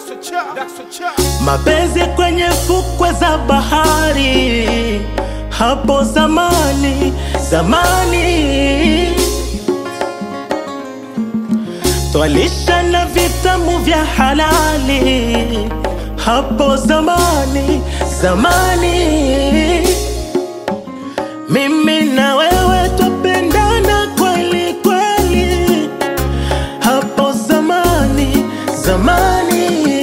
mapenzi kwenye fukwe za bahari, hapo zamani zamani, twalisha na vitamu vya halali, hapo zamani zamani, mimi na wewe twapendana kweli kweli, hapo zamani zamani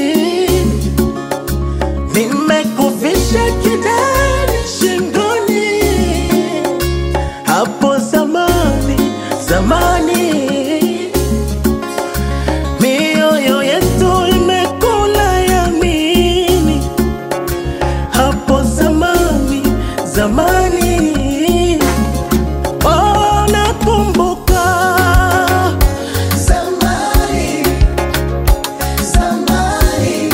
nimekuvisha kidani shingoni, hapo zamani zamani, mioyo yetu imekula yamini, hapo zamani zamani. Oh, nakumbuka Zamani, zamani,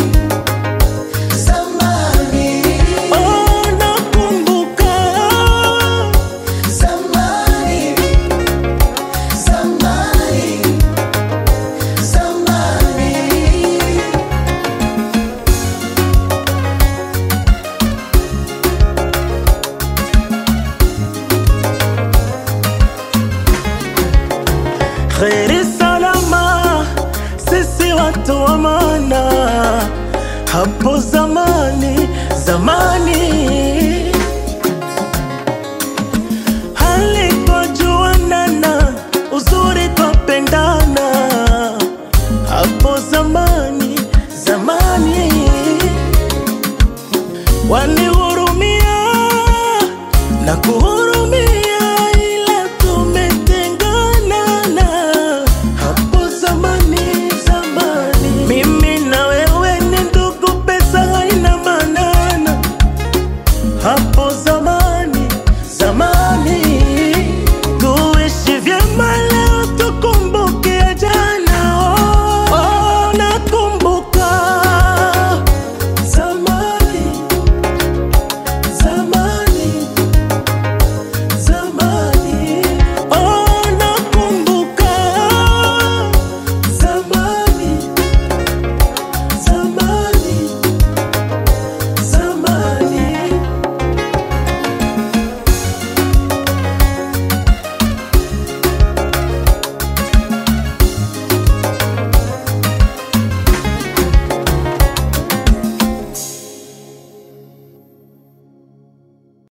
zamani, oh, nakumbuka zamani, zamani, zamani. kheri salama, sisi watu wa maana, hapo zamani zamani, halipojuanana uzuri twapendana, hapo zamani zamani, walihurumia na kuona